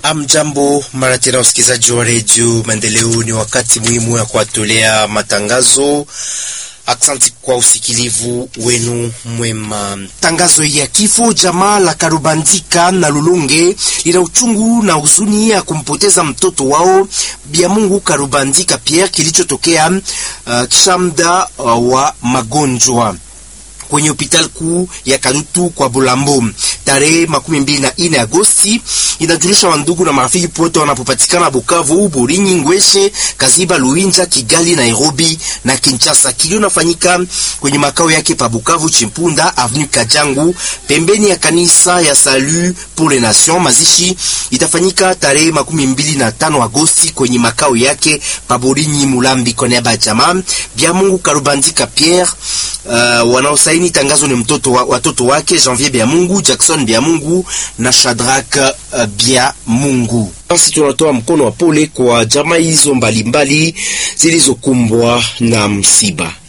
Amjambo mara tena, usikilizaji wa redio Maendeleo, ni wakati muhimu ya kuwatolea matangazo. Aksanti kwa usikilivu wenu mwema. Tangazo ya kifo jamaa la Karubandika na Lulunge lina uchungu na huzuni ya kumpoteza mtoto wao Bia Mungu Karubandika Pierre kilichotokea uh, kisha muda uh, wa magonjwa kwenye hospitali kuu ya Kadutu kwa Bulambo tarehe makumi mbili na ine Agosti. Inajulisha wandugu na marafiki pote wanapopatikana Bukavu, Burinyi, Ngweshe, Kaziba, Luinja, Kigali, Nairobi na Kinshasa. Kilio nafanyika kwenye makao yake pa Bukavu, Chimpunda Avenue Kajangu, pembeni ya kanisa ya Salut pour les Nations. Mazishi itafanyika tarehe makumi mbili na tano Agosti kwenye makao yake pa Burinyi, Mulambi. Kwa niaba ya jamaa Bia Mungu Karubandika Pierre, uh, wanaosaini tangazo ni mtoto wa, watoto wake Janvier Bia Mungu, Jackson Bia Mungu na Shadrack uh, Bia Mungu. Basi tunatoa mkono wa pole kwa jamaa hizo mbalimbali zilizokumbwa na msiba.